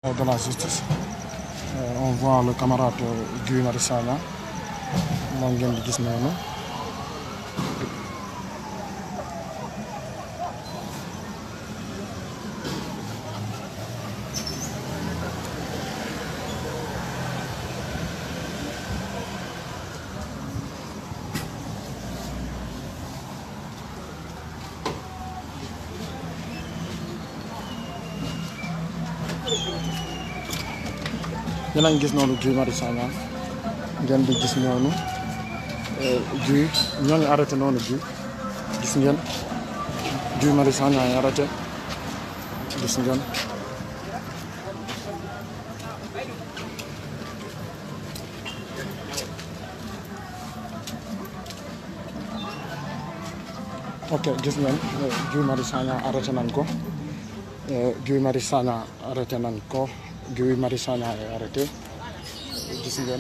de la justice Euh, on voit le camarade Guy Marius Sagna moom ngeen di gis noonu yéen a ngi gis noonu Guy Marius Sagna ngeen di gis noonu Guy ñoo ngi arrêté noonu Guy gis ngeen Guy Marius Sagna ngi arrêté gis ngeen ok gis ngeen Guy Marius Sagna arrêté nañ ko Guy Marius Sagna arrêté nañ ko Guy Marius Sagna est arrêté gis ngeen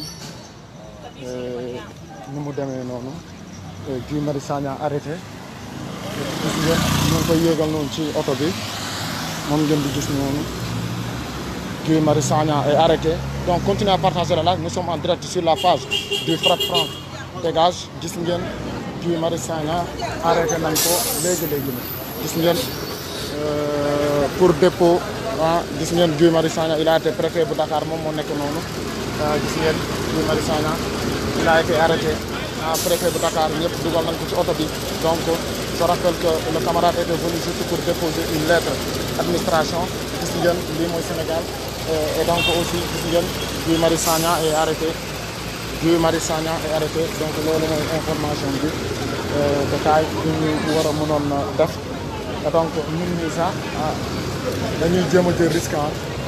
ni mu demee noonu Guy Marius Sagna arrêté gis ngeen ñu ngi koy yéegal noonu ci oto bi moom ngeen di gis noonu Guy Marius Sagna est arrêté donc continuez à partager la live nous sommes en direct sur la page du Frapp France dégage gis ngeen Guy Marius Sagna arrêté nañ ko léegi léegi la gis ngeen pour dépôt ah gis ngeen Guy Marius Sagna il a été préfet bu Dakar moom moo nekk noonu gis ngeen Guy Marius Sagna il a été arrêté ah préfet bu Dakar ñëpp dugal nañ ko ci oto bi donc je rappelle que le camarade était venu juste pour déposer une lettre administration gis ngeen lii mooy Sénégal et donc aussi gis ngeen Guy Marius Sagna est arrêté Guy Marius Sagna est arrêté donc loolu mooy information bi détail bi ñu war a mënoon def donc ñun ñii sax dañuy jéem a jël risque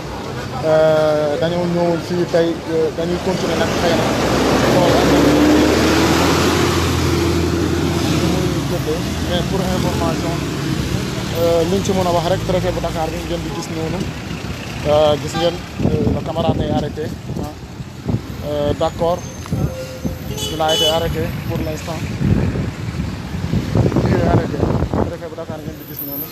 dañoo ñëwoon fii tey dañuy continuer nag xëy na xool muy jëndee mais pour information liñ ci mën a wax rek préfet bu Dakar bi ngeen di gis noonu gis ngeen le camarade est arrêté ah d' accord il a été arrêté pour l' instant il est arrêté préfet bu Dakar ngeen di gis noonu.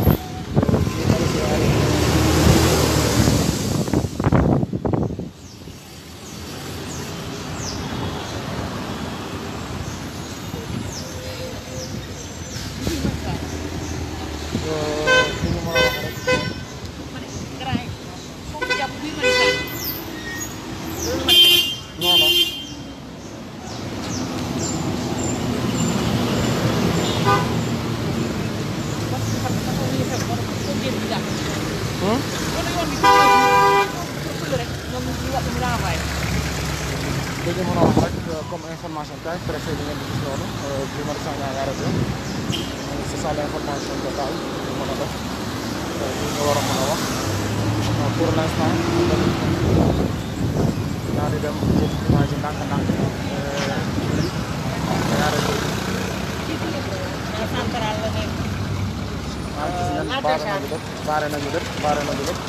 non non dañu mën a wax rek comme information kay préfet bi ngeen di gis noonu Guy Marius Sagna ngi arrêté c'est ça l'information totale ñu mën a def li nga war a mën a wax pour l'instant naa di dem jël image yi ndànk-ndànk ngay arrêté ah gis ngeen baare nañu lépp baare nañu lépp baare nañu lépp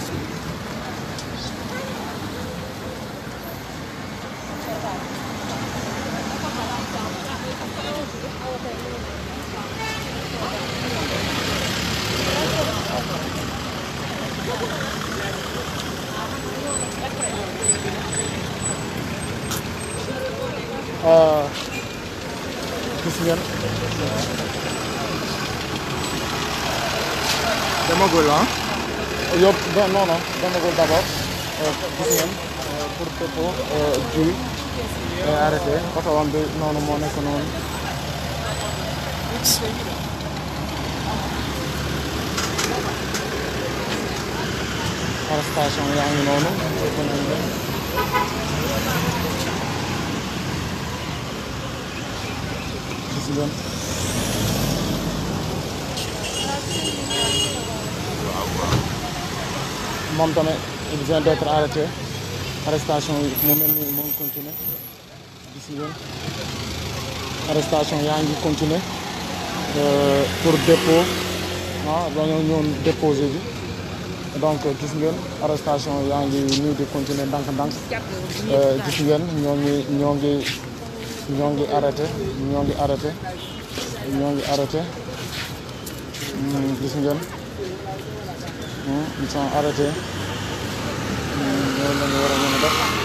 gis ngeen demagul ah yóbbu non non demagul d'abord gis ngeen pour dépôt Guy est arrêté oto wam bi noonu moo nekk noonu arrestation yaa ngi noonu gis ngeen moom tamit il vient d'être arrêté arrestation yi mu mel ni mu ngi continuer gis ngeen arrestation yaa ngi continuer pour dépôt ah dañoo ñëwoon déposé bi donc gis ngeen arrestation yaa ngi nii di continuer ndànk-ndànk gis ngeen ñoo ngi ñoo ngi ñoo ngi arrêté ñoo ngi arrêté ñoo ngi arrêté gis ngeen ils sont arrêtés ñoo la ñu war a mën a def